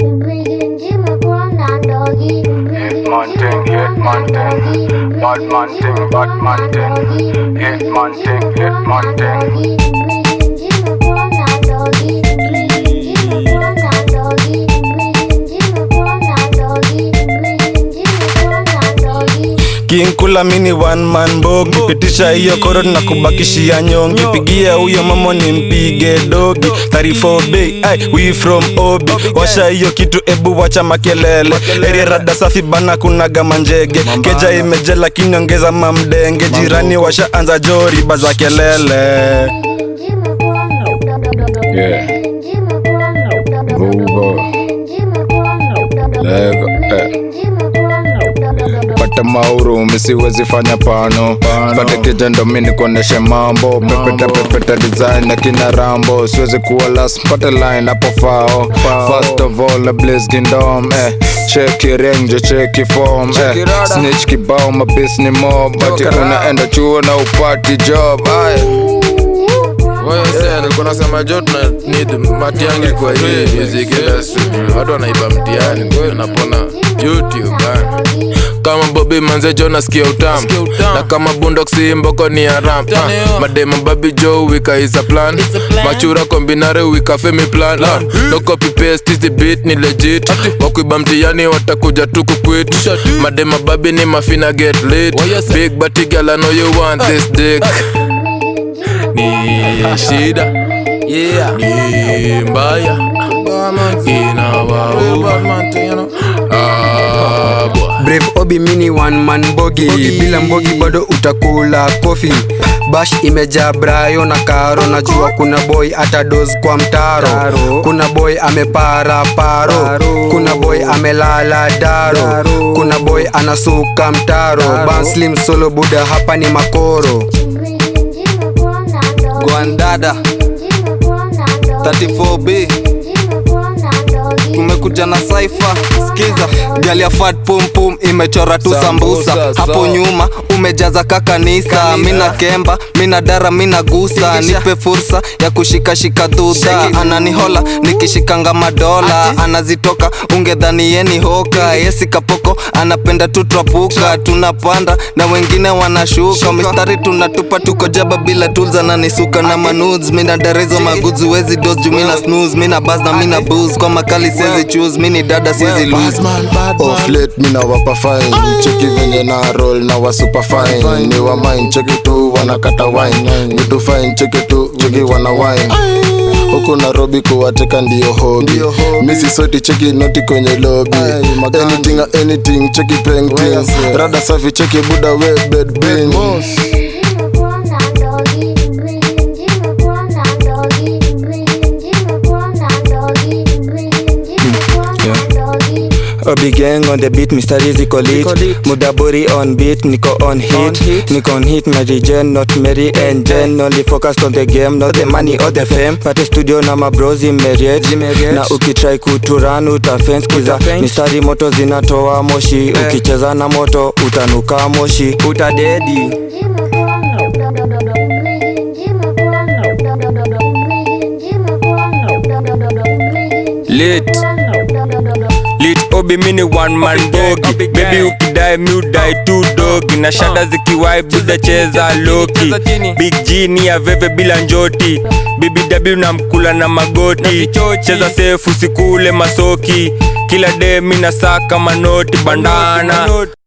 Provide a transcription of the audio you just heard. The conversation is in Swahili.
Hitman thing, hitman thing, bad man thing, bad man thing, hitman thing, hitman thing. King kula mini one man bogi pitisha hiyo koro na kubakishia nyongi pigia huyo mamo ni mpige dogi 34 bay ay we from obi washa hiyo kitu ebu wacha makelele area rada safi bana kuna gama njege keja imeje lakini ongeza mamdenge jirani washa anza jori baza kelele Yeah. Google. Lego. Eh. pata mauru misiwezi fanya pano pate kijendo mini kuoneshe mambo pepeta pepeta design na kina rambo siwezi kuwa last pate line hapo fao first of all a blaze kingdom eh cheki range cheki form eh snitch kibao mabis ni mob ati unaenda chuo na upati job ay Wewe nilikuwa nasema jo tuna need matiangi kwa hii music industry bro. Watu wanaiba mtihani kwa napona YouTube bana. Kama Bobby manze jo nasikia utamu na kama Boondock si mboko ni haram uh, madema babi jo wika is a plan machura kombinare wika femi plan uh, no copy paste is the beat ni legit wakuiba mtihani watakuja tu kuquit madema babi ni mafina get lit big body girl I know you want this dick ni shida Yeah. ni mbaya inawauma Ah, boy. Brave Obi mini one man bogi bila mbogi bado utakula kofi bash imejaa brayo na karo najua kuna boy atados kwa mtaro kuna boy amepara paro kuna boy amelala daro kuna boy anasuka mtaro banslim solo buda hapa ni makoro Gwandada 34B tumekuja na saifa skiza galia fat pum pum imechora tu sambusa hapo nyuma umejaza kakanisa mina kemba mina dara mina gusa nipe fursa ya kushikashika dhudha ananihola nikishikanga madola anazitoka ungedhani yeni hoka yesi kapoko anapenda tu trapuka tunapanda na wengine wanashuka mistari tunatupa tuko jaba bila tools ananisuka na manudes mina darezo maguzi wezi dos juu mina snooze mina bas na mina booze kwa makali sezi choose mini dada sizi lose off late mina wapa fine cheki venye na roll na wa super fine ni wa mine cheki tu wanakata wine vitu fine cheki tu cheki wana wine huku Nairobi kuwateka ndio hobi misi soti cheki noti kwenye lobby anything anything cheki painting rada safi cheki buda we bed bin Obi gang on the beat, mistari ziko lit Mudaburi on beat, niko on hit Niko on hit, Mary Jane, not Mary and Jane Only focused on the game, not the money or the fame Pate studio na mabrozi meriet Na ukitry kuturan utafence Kiza mistari moto zinatoa moshi Ukicheza na moto utanuka moshi Utadedi Lit Lit Obi mini one man bogi Baby ukidai mi udai tu dogi Na shada zikiwai buza cheza loki Big G ni ya veve bila njoti BBW na mkula na magoti Cheza safe usikule masoki Kila day mi nasaka manoti bandana